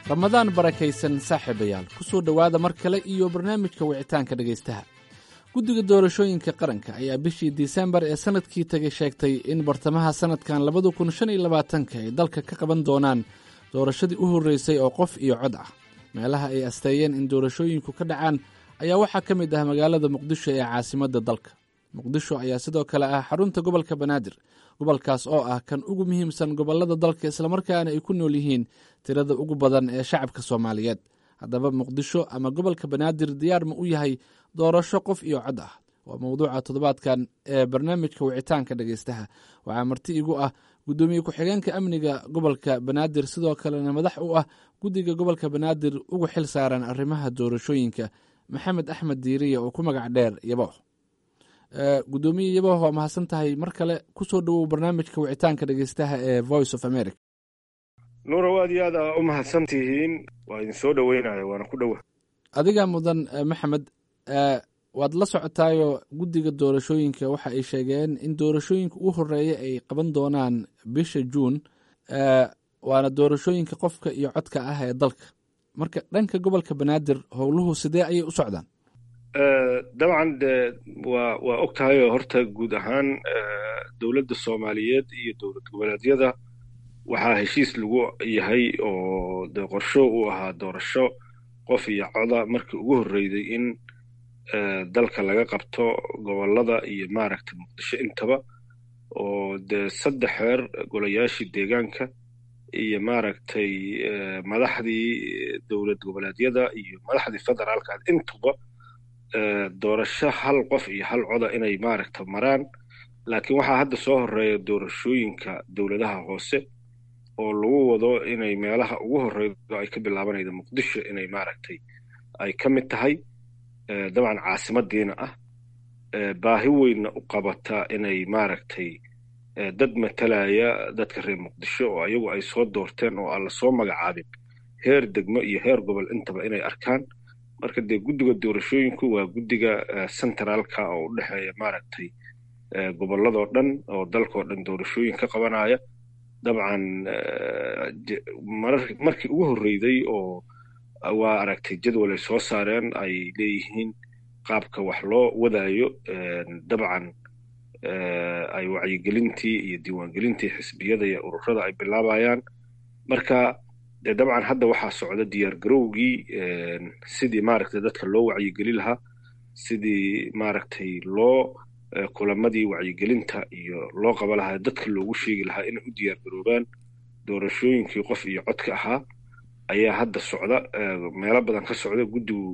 ramadaan barakaysan saaxiibayaal ku soo dhowaada mar kale iyo barnaamijka wicitaanka dhegaystaha guddiga doorashooyinka qaranka ayaa bishii disembar ee sannadkii tagay sheegtay in bartamaha sannadkan labada kun shan iyo labaatanka ay dalka ka qaban doonaan doorashadii u horreysay oo qof iyo cod ah meelaha ay asteeyeen in doorashooyinku ka dhacaan ayaa waxaa ka mid ah magaalada muqdisho ee caasimadda dalka muqdisho ayaa sidoo kale ah xarunta gobolka banaadir gobolkaas oo ah kan ugu muhiimsan gobollada dalka islamarkaana ay ku nool yihiin tirada ugu badan ee shacabka soomaaliyeed haddaba muqdisho ama gobolka banaadir diyaar ma u yahay doorasho qof iyo cod ah waa mowduuca toddobaadkan ee barnaamijka wicitaanka dhegaystaha waxaa marti igu ah guddoomiye ku-xigeenka amniga gobolka banaadir sidoo kalena madax u ah guddiga gobolka banaadir ugu xil saaran arrimaha doorashooyinka maxamed axmed diiriye oo ku magac dheer yaboh guddoomiye yaboh waa mahadsan tahay mar kale kusoo dhowow barnaamijka wicitaanka dhegeystaha ee voice of america nuurow aad iyo aad aa u mahadsan tihiin waa idin soo dhoweynaya waana ku dhowa adiga mudan maxamed waad la socotaayo guddiga doorashooyinka waxa ay sheegeen in doorashooyinka ugu horeeya ay qaban doonaan bisha juun waana doorashooyinka qofka iyo codka ah ee dalka marka dhanka gobolka banaadir howluhu sidee ayay u socdaan dabcan de waa waa og tahay oo horta guud ahaan dowladda soomaaliyeed iyo dowlad goboleedyada waxaa heshiis lagu yahay oo de qorsho uu ahaa doorasho qof iyo coda markii ugu horreyday in dalka laga qabto gobollada iyo maaragtay muqdisho intaba oo dee saddex xeer golayaashii deegaanka iyo maaragtay madaxdii dowlad goboleedyada iyo madaxdii federaalka intuba doorasho hal qof iyo hal coda inay maaragta maraan laakiin waxaa hadda soo horeeya doorashooyinka dowladaha hoose oo lagu wado inay meelaha ugu horeydo ay ka bilaabanayda muqdisho inay maaragtay ay ka mid tahay dabcan caasimadiina ah baahi weynna u qabata inay maaragtay dad matalaya dadka reer muqdisho oo ayagu ay soo doorteen oo aan lasoo magacaabin heer degmo iyo heer gobol intaba inay arkaan marka dee guddiga doorashooyinku waa guddiga centraalka oo u dhexeeya maaragtay gobolladoo dhan oo dalkao dhan doorashooyin ka qabanaya dabcan markii ugu horreyday oo waa aragtay jadwal ay soo saareen ay leeyihiin qaabka wax loo wadaayo dabcan ay wacyigelintii iyo diiwaangelintii xisbiyada iyo ururada ay bilaabayaan marka dee dabcan hadda waxaa socda diyaar garowgii sidii maaragtay dadka loo wacyigeli lahaa sidii maaragtay loo kulamadii wacyigelinta iyo loo qaba lahaa dadka loogu sheegi lahaa inay u diyaar garoobaan doorashooyinkii qof iyo codka ahaa ayaa hadda socda meelo badan ka socda guddigu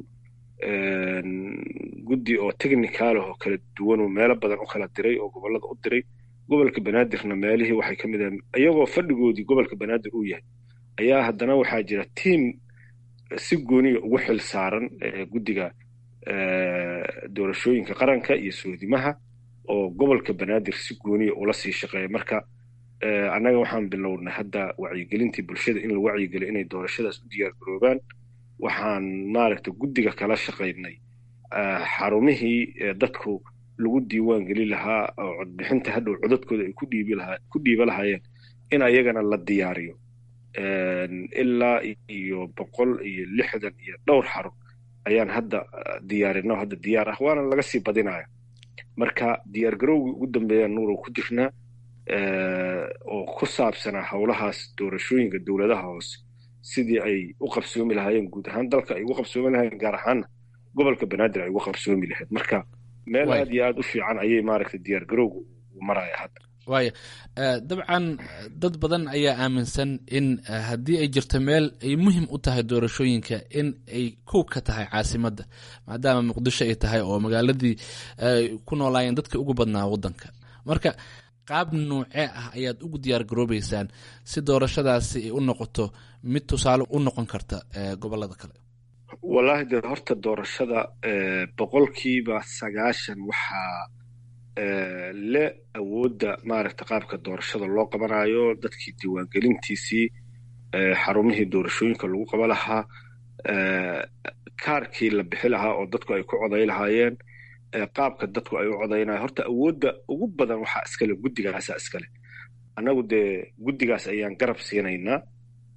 guddi oo technicaalah oo kala duwan oo meelo badan u kala diray oo gobollada u diray gobolka banaadirna meelihii waxay ka mid ahaen iyagoo fadhigoodii gobolka banaadir uu yahay ayaa haddana waxaa jira tiam si gooniya ugu xil saaran guddiga doorashooyinka qaranka iyo soodimaha oo gobolka banaadir si gooniya ula sii shaqeeya marka annaga waxaan bilownay hadda wacyigelintii bulshada in la wacyigeliyo inay doorashadaas u diyaar garoobaan waxaan maaragta guddiga kala shaqaynay xarumihii dadku lagu diiwaan geli lahaa oo codbixinta hadhow codadkooda ay ku dhiiba lahaayeen in ayagana la diyaariyo ilaa iyo boqol iyo lixdan iyo dhowr xarun ayaan hadda diyaarino hadda diyaar ah waana laga sii badinaya marka diyaar garowgii ugu dambeeyaan nuurow ku jirnaa oo ku saabsanaa howlahaas doorashooyinka dowladaha hoose sidii ay u qabsoomi lahaayeen guud ahaan dalka ay ugu qabsoomi lahaayeen gaar ahaanna gobolka banaadir ay ugu qabsoomi lahayd marka meel aad iyo aad u fiican ayay maaragtay diyaar garowga u maraya hadda waaya dabcan dad badan ayaa aaminsan in haddii ay jirto meel ay muhim u tahay doorashooyinka in ay kow ka tahay caasimadda maadaama muqdisho ay tahay oo magaaladii ku noolaayeen dadka ugu badnaa waddanka marka qaab noocee ah ayaad ugu diyaar garoobeysaan si doorashadaasi ay u noqoto mid tusaale u noqon karta gobolada kale wallaahi dee horta doorashada boqolkiiba sagaashan waxaa le awoodda maaragta qaabka doorashada loo qabanayo dadkii diiwaangelintiisii xarumihii doorashooyinka lagu qaba lahaa kaarkii la bixi lahaa oo dadku ay ku coday lahaayeen qaabka dadku ay u codaynaya horta awoodda ugu badan waxaa iskale guddigaasa iskale annagu dee guddigaas ayaan garab siinaynaa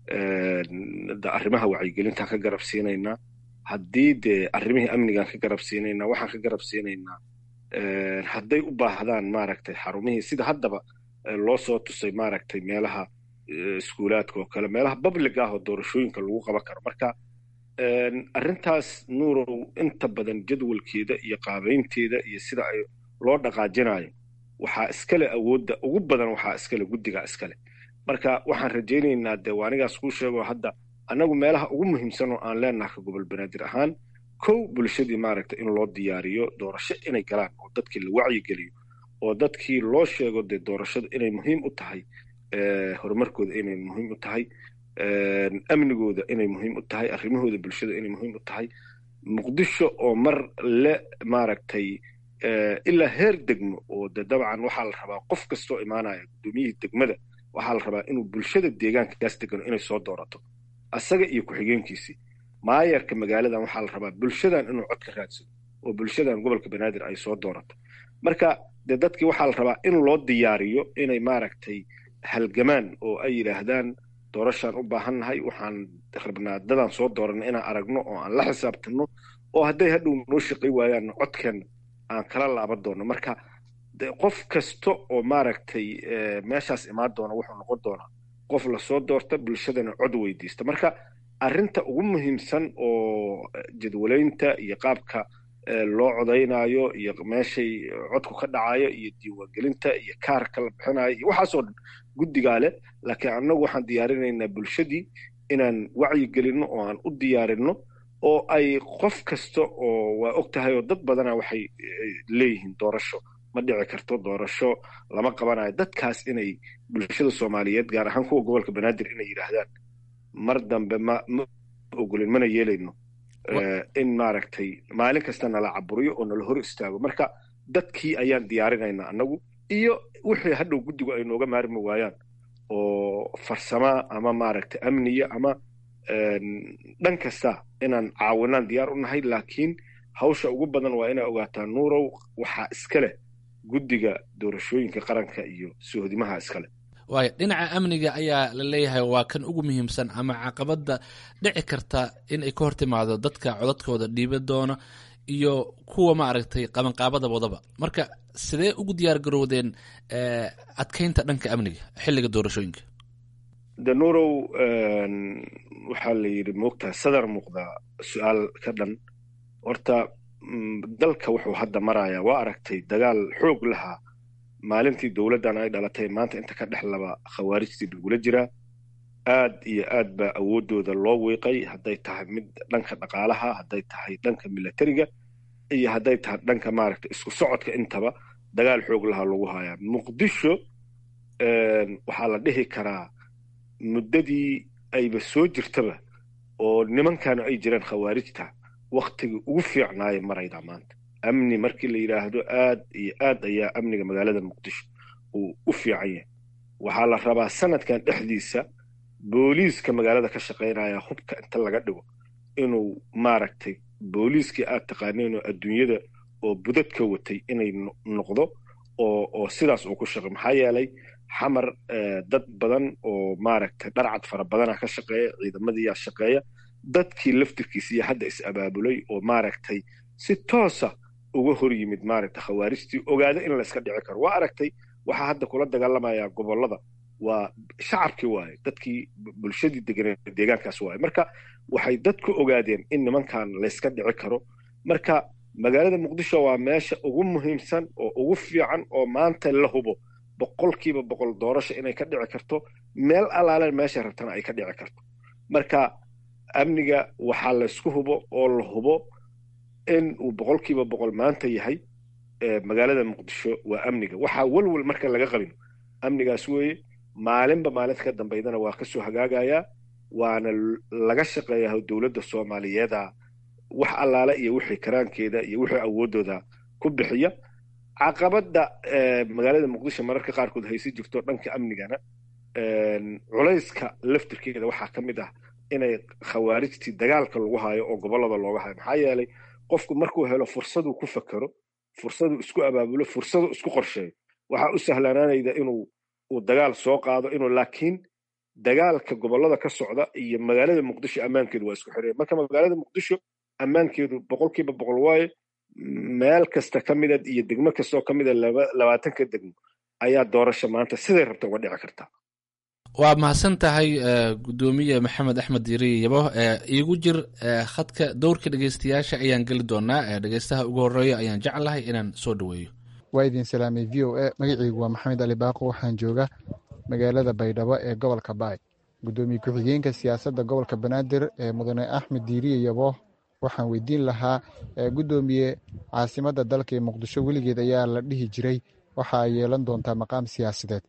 arrimaha wacyigelintaan ka garab siinaynaa haddii dee arrimihii amnigaan ka garab siinaynaa waxaan ka garab siinaynaa hadday u baahdaan maaragtay xarumihii sida haddaba loo soo tusay maaragtay meelaha iskuulaadka oo kale meelaha public ah oo doorashooyinka lagu qaban karo marka arrintaas nuurow inta badan jadwalkeeda iyo qaabaynteeda iyo sida ay loo dhaqaajinayo waxaa iskale awoodda ugu badan waxaa iskale guddigaa iskale marka waxaan rajaynaynaa dee waanigaas kuu sheego hadda annagu meelaha ugu muhiimsan oo aan leenaha ka gobol banaadir ahaan kow bulshadii maaragta in loo diyaariyo doorasho inay galaan oo dadkii la wacyigeliyo oo dadkii loo sheego dee doorashada inay muhiim u tahay horumarkooda inay muhiim u tahay amnigooda inay muhiim u tahay arrimahooda bulshada inay muhiim u tahay muqdisho oo mar le maaragtay ilaa heer degmo oo de dabcan waxaa la rabaa qof kastoo imaanaya guddoomiyihii degmada waxaa la rabaa inuu bulshada deegaankaas degano inay soo doorato asaga iyo ku-xigeenkiisii maayarka magaaladan waxaa la rabaa bulshadan inuu cod ka raadsado oo bulshadan gobolka banaadir ay soo doorato marka dee dadkii waxaa la rabaa in loo diyaariyo inay maaragtay halgamaan oo ay yidhaahdaan doorashaan u baahannahay waxaan rabnaa dadaan soo dooranna inaan aragno oo aan la xisaabtanno oo hadday hadhow noo shaqay waayaanna codkeenna aan kala laaban doonno marka qof kasta oo maaragtay meeshaas imaan doona wuxuu noqon doonaa qof lasoo doorta bulshadana cod weydiista marka arrinta ugu muhiimsan oo jadwalaynta iyo qaabka loo codaynaayo iyo meeshay codku ka dhacayo iyo diiwaangelinta iyo kaarka la bixinayo iyo waxaasoo dhan guddigaa leh laakiin annagu waxaan diyaarinaynaa bulshadii inaan wacyigelinno oo aan u diyaarinno oo ay qof kasta oo waa og tahay oo dad badana waxay leeyihiin doorasho ma dhici karto doorasho lama qabanayo dadkaas inay bulshada soomaaliyeed gaar ahaan kuwa gobolka banaadir inay yidhaahdaan mar dambe ma ma ogolin mana yeelayno in maaragtay maalin kasta nala caburiyo oo nala hor istaago marka dadkii ayaan diyaarinaynaa annagu iyo wixii hadhow guddigu ay nooga maarmi waayaan oo farsamaa ama maaragtay amniya ama dhan kasta inaan caawinaan diyaar u nahay laakiin hawsha ugu badan waa inay ogaataa nuurow waxaa iska leh guddiga doorashooyinka qaranka iyo sohodimaha iska leh waayo dhinaca amniga ayaa la leeyahay waa kan ugu muhiimsan ama caqabadda dhici karta in ay ka hor timaado dadka codadkooda dhiiba doona iyo kuwa maaragtay qabanqaabada wadaba marka sidee ugu diyaar garowdeen adkeynta dhanka amniga xilliga doorashooyinka de nuurow waxaa la yidhi moogtaha sadar muuqda su-aal ka dhan horta dalka wuxuu hadda marayaa waa aragtay dagaal xoog lahaa maalintii dowladdan ay dhalatay maanta inta ka dhex laba khawaarijtii lagula jiraa aad iyo aad baa awooddooda loo wiiqay hadday tahay mid dhanka dhaqaalaha hadday tahay dhanka milatariga iyo hadday tahay dhanka maaragta isku socodka intaba dagaal xoog lahaa lagu hayaa muqdisho waxaa la dhihi karaa muddadii ayba soo jirtaba oo nimankaanu ay jireen khawaarijta waktigii ugu fiicnaaya maraydaa maanta amni markii la yidhaahdo aad iyo aad ayaa amniga magaalada muqdisho uu u fiican yahay waxaa la rabaa sanadkan dhexdiisa booliiska magaalada ka shaqaynaya hubka inta laga dhigo inuu maaragtay booliiskii aad taqaaneen oo adduunyada oo budadka watay inay noqdo oo oo sidaas uu ku shaqay maxaa yeelay xamar dad badan oo maaragtay dharcad fara badana ka shaqeeya ciidamadiiyaa shaqeeya dadkii laftirkiisiiyo hadda is abaabulay oo maaragtay si toosa uga hor yimid maaragtay khawaarijtii ogaada in layska dhici karo waa aragtay waxaa hadda kula dagaalamayaa gobollada waa shacabkii waaye dadkii bulshadii deganee deegaankaas waaye marka waxay dadku ogaadeen in nimankan layska dhici karo marka magaalada muqdisho waa meesha ugu muhiimsan oo ugu fiican oo maanta la hubo boqolkiiba boqol doorasha inay ka dhici karto meel allaale meesha rabtana ay ka dhici karto marka amniga waxaa laysku hubo oo la hubo in uu boqolkiiba boqol maanta yahay magaalada muqdisho waa amniga waxaa welwel marka laga qabin amnigaas weeye maalinba maalinta ka dambaydana waa kasoo hagaagayaa waana laga shaqeeyaa dowladda soomaaliyeeda wax allaale iyo wixii karaankeeda iyo wixii awooddooda ku bixiya caqabadda magaalada muqdisho mararka qaarkood haysi jirto dhanka amnigana culayska laftirkeeda waxaa ka mid ah inay khawaarijtii dagaalka lagu hayo oo gobollada looga hayo maxaa yeelay qofku markuu helo fursaduu ku fakero fursaduu isku abaabulo fursaduu isku qorsheeyo waxaa u sahlanaanayda inuu uu dagaal soo qaado inuu laakiin dagaalka gobollada ka socda iyo magaalada muqdisho ammaankeedu waa isku xiraya marka magaalada muqdisho ammaankeedu boqolkiiba boqol waaye meel kasta ka mida iyo degmo kastaoo ka mida labaatanka degmo ayaa doorasho maanta siday rabta uga dhici kartaa waa mahadsan tahay gudoomiye maxamed axmed diiriye yabo iigu jir khadka dowrka dhegeystayaasha ayaan geli doonaa dhegeystaha ugu horeeya ayaan jeclahay inaan soo dhaweeyo waa idin salaamay v o a magaceygu waa maxamed ali baaqo waxaan jooga magaalada baydhabo ee gobolka baay gudoomiye ku-xigeenka siyaasadda gobolka banaadir ee mudane axmed diiriye yabo waxaan weydiin lahaa gudoomiye caasimadda dalka ee muqdisho weligeed ayaa la dhihi jiray waxa ay yeelan doontaa maqaam siyaasadeed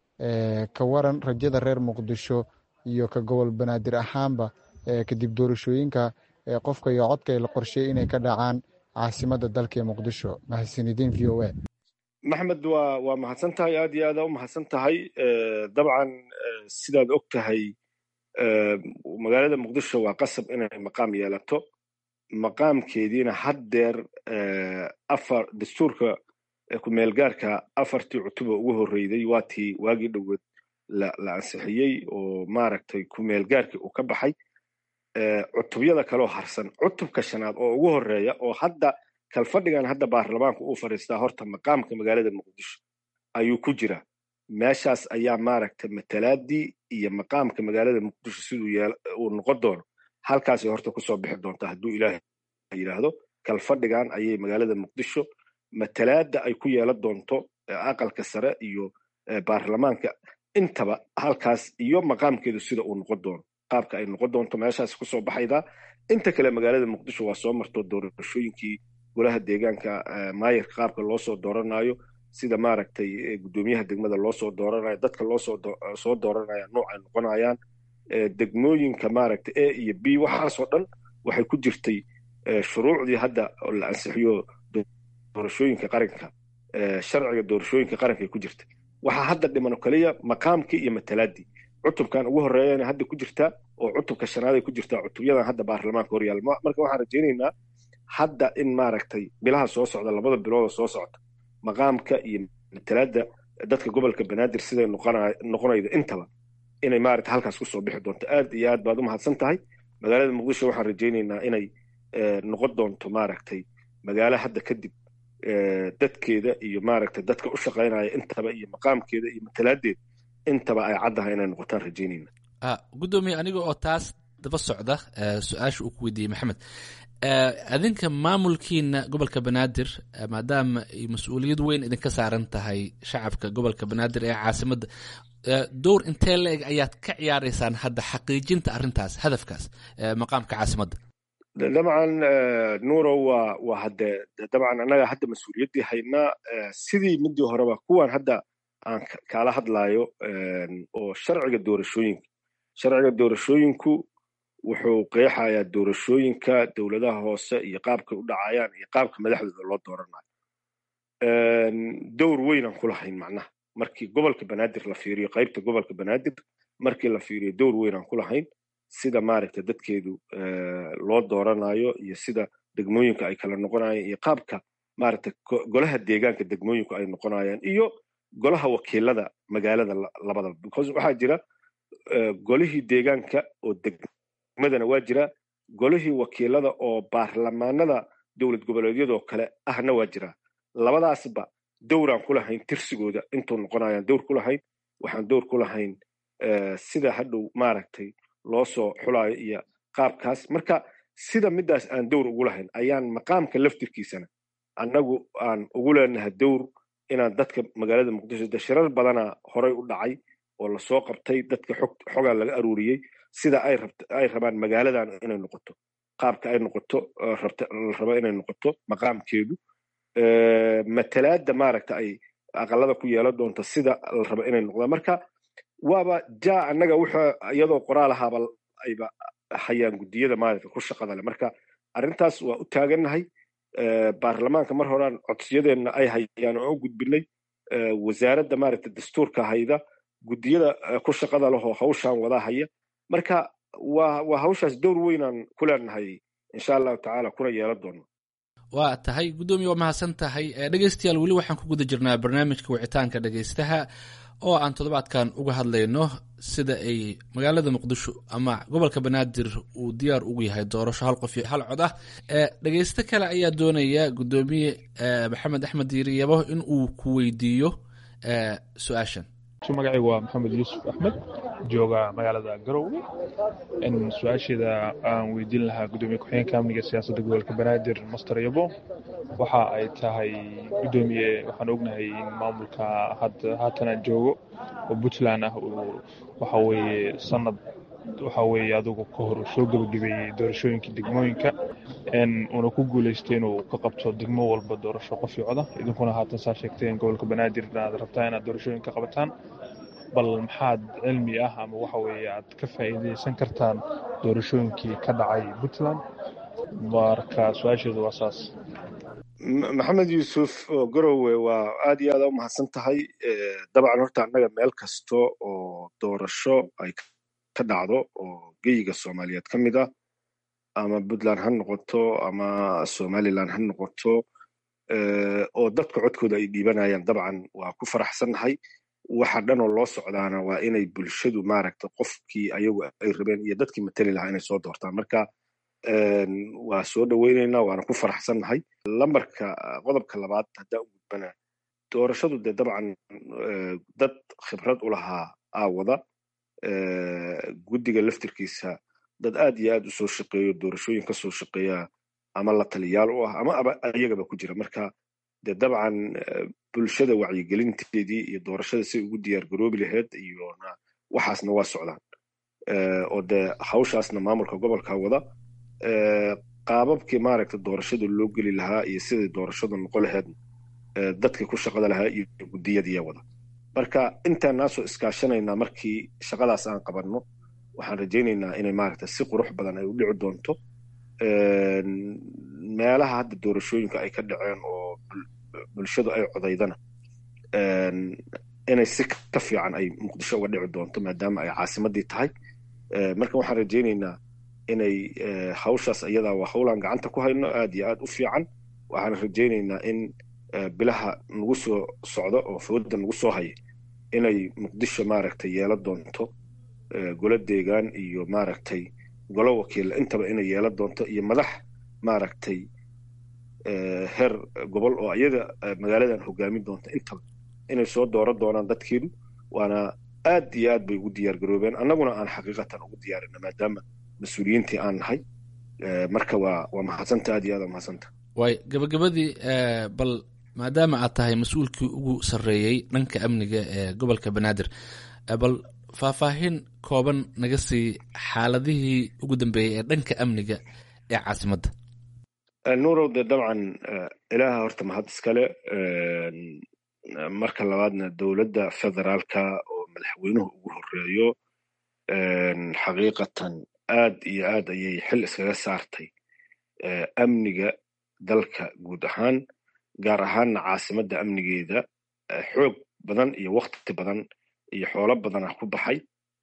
ka waran rajada reer muqdisho iyo ka gobol banaadir ahaanba kadib doorashooyinka qofka iyo codka la qorsheeyey inay ka dhacaan caasimadda dalka ee muqdisho mahadsanidin v o a maxmed waa waa mahadsan tahay aad iyo aada u mahadsan tahay dabcan sidaad og tahay magaalada muqdisho waa qasab inay maqaam yeelato maqaamkeediina haddeer afar dastuurka ku-meelgaarka afartii cutuba ugu horreyday waa tii waagii dhoweed la ansixiyey oo maaragtay ku-meelgaarkii uu ka baxay cutubyada kaloo harsan cutubka shanaad oo ugu horreeya oo hadda kalfadhigan hadda baarlamaanka uu fadhiistaa horta maqaamka magaalada muqdisho ayuu ku jira meeshaas ayaa maaragtay matalaadii iyo maqaamka magaalada muqdisho siduu uu noqon doono halkaasay horta kusoo bixi doontaa hadduu ilaahay yidhaahdo kalfadhigan ayay magaalada muqdisho matalaada ay ku yeelan doonto aqalka sare iyo baarlamaanka intaba halkaas iyo maqaamkeedu sida uu noqon doono qaabka ay noqon doonto meeshaas kusoo baxaydaa inta kale magaalada muqdisho waa soo marto doorashooyinkii golaha deegaanka maayarka qaabka loo soo dooranayo sida maaragtay guddoomiyaha degmada loo soo dooranayo dadka loo soo dooranaya nooc ay noqonayaan degmooyinka maaragtay a iyo b waxaasoo dhan waxay ku jirtay shuruucdii hadda la ansixiyo doorashooyinka qaranka sharciga doorashooyinka qaranka ay ku jirtay waxaa hadda dhiman kaliya maqaamkii iyo matalaadii cutubkan ugu horreeyana hadda ku jirtaa oo cutubka shanaad ay ku jirtaa cutubyadan hadda baarlamaanka horyaal marka waxaan rajaynaynaa hadda in maaragtay bilaha soo socda labada bilooda soo socda maqaamka iyo matalaada dadka gobolka banaadir siday noqonayda intaba inay maaragta halkaas kusoo bixi doonto aad iyo aad baad u mahadsan tahay magaalada muqdisho waxaan rajaynaynaa inay noqon doonto maaragtay magaalo hadda kadib dadkeeda iyo maaragtay dadka u shaqaynaya intaba iyo maqaamkeeda iyo matalaadeeda intaba ay caddahay inay noqotaan rajaynayna gudoomiye aniga oo taas daba socda su-aasha uu ku weydiiyey maxamed adinka maamulkiina gobolka banaadir maadaama ay mas-uuliyad weyn idinka saaran tahay shacabka gobolka banaadir ee caasimadda dowr intee la-eg ayaad ka ciyaaraysaan hadda xaqiijinta arrintaas hadafkaas maqaamka caasimadda dabcan nuurow waa waa hadde dabcan annaga hadda mas-uuliyaddii haynaa sidii midii horeba kuwan hadda aan kaala hadlaayo oo sharciga doorashooyinka sharciga doorashooyinku wuxuu qeexayaa doorashooyinka dowladaha hoose iyo qaabkay u dhacayaan iyo qaabka madaxdooda loo dooranayo dowr weynaan ku lahayn macnaha markii gobolka banaadir la fiiriyo qaybta gobolka banaadir markii la fiiriyo dowr weynaan ku lahayn sida maaragta dadkeedu loo dooranayo iyo sida degmooyinka ay kala noqonayaan iyo qaabka maaragta golaha deegaanka degmooyinku ay noqonayaan iyo golaha wakiilada magaalada labadaba because waxaa jira golihii deegaanka oo degmadana waa jira golihii wakiilada oo baarlamaanada dowlad goboleedyadoo kale ahna waa jira labadaasba dowraan ku lahayn tirsigooda intuu noqonayaan dowr ku lahayn waxaan dowr ku lahayn sida hadhow maaragtay loo soo xulaayo iyo qaabkaas marka sida midaas aan dowr ugu lahayn ayaan maqaamka laftirkiisana annagu aan ugu leenahay dowr inaan dadka magaalada muqdisho de shirar badana horay u dhacay oo lasoo qabtay dadka xogaa laga aruuriyey sida ay rabaan magaaladan inay noqoto qaabka ay noqoto la raba inay noqoto maqaamkeedu matalaada maaragta ay aqalada ku yeelan doonto sida la raba inay noqdaan marka waaba ja annaga wuxuu iyadoo qoraal ahaaba ayba hayaan guddiyada maaragta ku shaqada leh marka arrintaas waa u taagannahay baarlamaanka mar horaan codsiyadeenna ay hayaan oo u gudbinay wasaaradda maaragta dastuurka hayda guddiyada ku shaqada lehoo hawshaan wada haya marka waa waa hawshaas dowr weynaan ku leenahay insha allahu tacaala kuna yeelan doono waa tahay guddoomiye waa mahadsan tahay dhegeystayaal weli waxaan ku guda jirnaa barnaamijka wicitaanka dhegeystaha oo aan toddobaadkan uga hadlayno sida ay magaalada muqdisho ama gobolka banaadir uu diyaar ugu yahay doorasho hal qof iyo hal cod ah dhegeysto kale ayaa doonaya guddoomiye maxamed axmed diiri yabo in uu ku weydiiyo su-aashan magacaygu waa maxamed yuusuf axmed jooga magaalada garowe su-aasheeda aan weydiin lahaa gudoomiye ku-xigeenka amniga siyaasadda gobolka banaadir master yabo waxa ay tahay gudoomiye waxaan ognahay in maamulka haatan aan joogo oo puntland ah uu waxa weeye sanad waxa weeye adugu ka hor soo gebagabeeyey doorashooyinkii degmooyinka uuna ku guuleystay inuu ka qabto degmo walba doorasho qof iyo coda idinkuna haatan saa sheegteen gobolka banaadir aad rabtaa inaad doorashooyinka qabataan bal maxaad cilmi ah ama waxa weeye aad ka faa'iidaysan kartaan doorashooyinkii ka dhacay puntland marka su-aasheedu waa saas maxamed yuusuf garowe waa aad iyo aada u mahadsan tahay dabcan horta annaga meel kasta oo doorasho ay ka dhacdo oo geyiga soomaaliyeed ka mid ah ama puntland ha noqoto ama somalilan ha noqoto oo dadka codkooda ay dhiibanayaan dabcan waa ku faraxsannahay waxa dhanoo loo socdaana waa inay bulshadu maaragta qofkii ayagu ay rabeen iyo dadkii matali lahaa inay soo doortaan marka waa soo dhoweyneynaa waana ku faraxsannahay lambarka qodobka labaad haddaa u gudbana doorashadu dee dabcan dad khibrad u lahaa aawada guddiga laftirkiisa dad aad iyo aad u soo shaqeeyo doorashooyin ka soo shaqeeya ama la taliyaal u ah ama aba ayagaba ku jira marka dee dabcan bulshada wacyigelinteedii iyo doorashada say ugu diyaar garoobi laheyd iyona waxaasna waa socdaan oo dee hawshaasna maamulka gobolka wada qaababkii maaragta doorashada loo geli lahaa iyo siday doorashadu noqo laheydna dadkii ku shaqada lahaa iyo guddiyadiiya wada marka intaanaasoo iskaashanaynaa markii shaqadaas aan qabanno waxaan rajaynaynaa inay maaragta si qurux badan ay u dhici doonto meelaha hadda doorashooyinka ay ka dhaceen oo bulshadu ay codaydana inay si ka fiican ay muqdisho uga dhici doonto maadaama ay caasimadii tahay marka waxaan rajaynaynaa inay hawshaas iyadaa waa hawlaan gacanta ku hayno aad iyo aad u fiican waxaan rajaynaynaa in bilaha nagu soo socdo oo fooda nagu soo haya inay muqdisho maaragtay yeela doonto golo deegaan iyo maaragtay golo wakiilla intaba inay yeela doonto iyo madax maaragtay heer gobol oo iyada magaaladan hogaamin doonta intaba inay soo dooran doonaan dadkeedu waana aad iyo aad bay ugu diyaar garoobeen annaguna aan xaqiiqatan ugu diyaarina maadaama mas-uuliyiintii aan nahay marka waa waa mahadsanta aad iyo aad waa mahadsanta waay gabagabadii bal maadaama aad tahay mas-uulkii ugu sarreeyey dhanka amniga ee gobolka banaadir bal faahfaahin kooban naga sii xaaladihii ugu dambeeyey ee dhanka amniga ee caasimadda nuurow dee dabcan ilaaha horta mahad iskale marka labaadna dowladda federaalka oo madaxweynuhu ugu horeeyo xaqiiqatan aad iyo aad ayay xil iskaga saartay amniga dalka guud ahaan gaar ahaanna caasimadda amnigeeda xoog badan iyo wakti badan iyo xoolo badanah ku baxay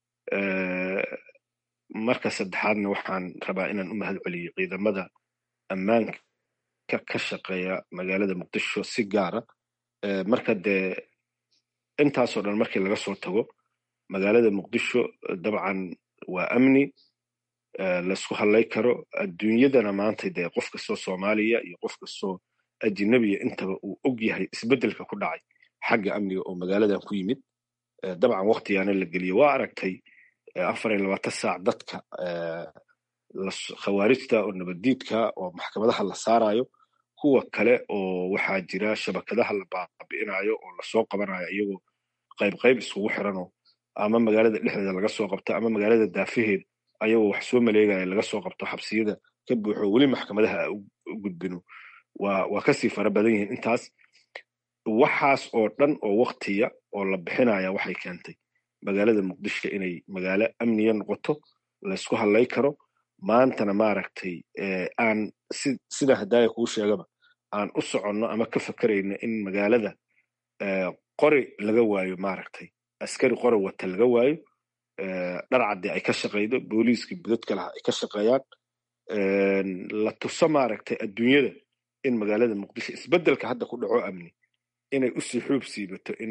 marka saddexaadna waxaan rabaa inaan u mahad celiyo ciidamada ammaanka ka shaqeeya magaalada muqdisho si gaara marka dee intaasoo dhan markii laga soo tago magaalada muqdisho dabcan waa amni laysku hadlay karo adduunyadana maanta dee qof kastoo soomaaliya iyo qof kastoo ajinabiya intaba uu og yahay isbeddelka ku dhacay xagga amniga oo magaaladan ku yimid dabcan waktigaana la geliye waa aragtay afar iyo labaatan saac dadka khawaarijta oo nabaddiidka oo maxkamadaha la saarayo kuwa kale oo waxaa jira shabakadaha la baabi'inayo oo lasoo qabanayo iyagoo qayb qayb iskugu xiranoo ama magaalada dhexdeeda laga soo qabto ama magaalada daafaheeda ayagoo wax soo maleegaya laga soo qabto xabsiyada ka buuxo weli maxkamadaha a u gudbino waa waa kasii fara badan yihiin intaas waxaas oo dhan oo waktiya oo la bixinaya waxay keentay magaalada muqdisho inay magaalo amniya noqoto laysku hadlay karo maantana maaragtay aan sida hadaaya kuu sheegaba aan u soconno ama ka fakerayno in magaalada qori laga waayo maaragtay askari qori wata laga waayo dharcadii ay ka shaqaydo booliiskii budadka laha ay ka shaqeeyaan la tuso maaragtay adduunyada in magaalada muqdisho isbeddelka hadda ku dhaco amni inay usii xuub siibato in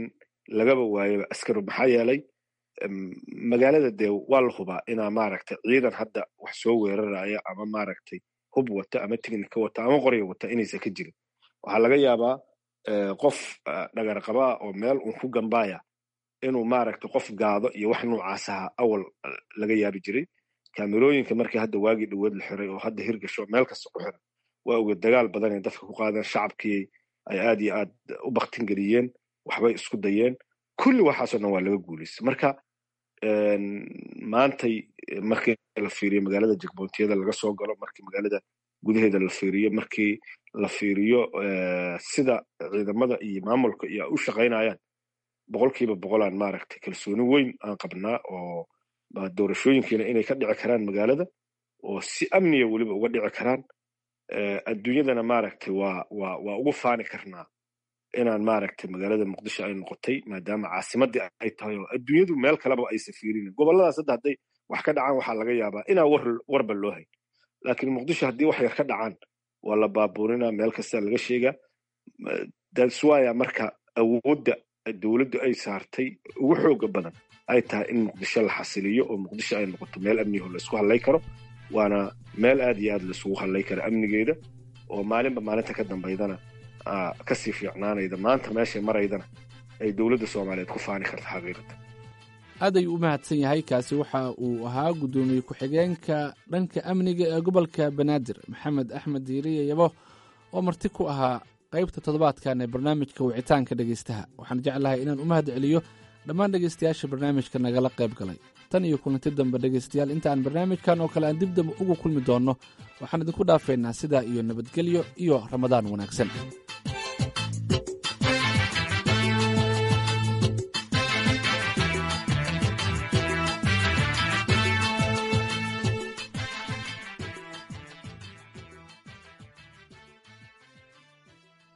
lagaba waayaba askari maxaa yeelay magaalada dee waa la hubaa inaa maaragtay ciidan hadda wax soo weeraraya ama maaragtay hub wata ama tignika wata ama qorya wata inaysan ka jirin waxaa laga yaabaa qof dhagarqabaa oo meel un ku gambaaya inuu maaragtay qof gaado iyo wax noocaas aha awal laga yaabi jiray kaamerooyinka markii hadda waagii dhaweed la xiray oo hadda hirgasho meel kasta ku xiran waa oga dagaal badan ay dadka ku qaadeen shacabkii ay aad iyo aad u baktin geliyeen waxbay isku dayeen kulli waxaasoo dhan waa laga guulaystay marka maantay markii la fiiriyo magaalada jegbontiyada laga soo galo markii magaalada gudaheeda la fiiriyo markii la fiiriyo sida ciidamada iyo maamulka iyo u shaqaynayaan boqolkiiba boqolaan maaragtay kalsooni weyn aan qabnaa oo doorashooyinkiina inay ka dhici karaan magaalada oo si amniya weliba uga dhici karaan adduunyadana maaragtay waa waa waa ugu faani karnaa inaan maaragtay magaalada muqdisho ay noqotay maadaama caasimadii ay tahay oo adduunyadu meel kaleba aysan fiirinin gobolladaas hadda hadday wax ka dhacaan waxaa laga yaabaa inaa war warba loo hayn laakiin muqdisho haddii wax yar ka dhacaan waa la baabuurinaa meel kasta laga sheegaa daswaya marka awoodda dowladdu ay saartay ugu xooga badan ay tahay in muqdisho la xasiliyo oo muqdisho ay noqoto meel amniho laisku hadlay karo waana meel aad iyo aad laisugu hadlay kara amnigeeda oo maalinba maalinta ka dambaydana kasii fiicnaanayda maanta meeshay maraydana ay dowladda soomaaliyeed ku faani karta xaqiiqatan aad ayuu u mahadsan yahay kaasi waxa uu ahaa guddoomiye ku-xigeenka dhanka amniga ee gobolka banaadir maxamed axmed diiriye yabo oo marti ku ahaa qaybta toddobaadkan ee barnaamijka wicitaanka dhegaystaha waxaan jeclahay inaan u mahad celiyo dhammaan dhegaystayaasha barnaamijka nagala qayb galay tan iyo kulanti dambe dhegaystayaal inta aan barnaamijkan oo kale aan dib dambe ugu kulmi doonno waxaan idinku dhaafaynaa sidaa iyo nabadgelyo iyo ramadaan wanaagsan